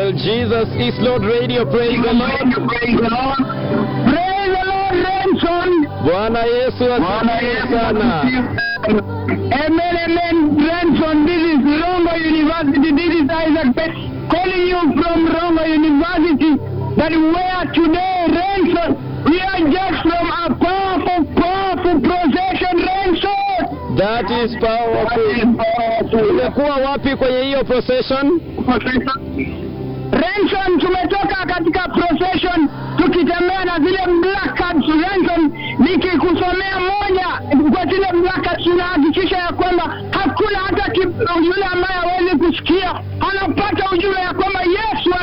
Well, Jesus is Lord Radio. Praise the Lord. Praise the Lord. Praise the Lord, Renson. Bwana Yesu asifiwe sana. Amen, amen, Renson. This is Rongo University. This is Isaac Pet calling you from Rongo University. That where today, Renson, we are just from a powerful, powerful procession, Renson. That is powerful. Umekuwa wapi kwenye hiyo procession? Renson, tumetoka katika procession tukitembea na zile black cards. Renson, nikikusomea moja kwa zile black cards, tunahakikisha ya kwamba hakuna hata ki- yule ambaye hawezi kusikia anapata ujumbe ya kwamba Yesu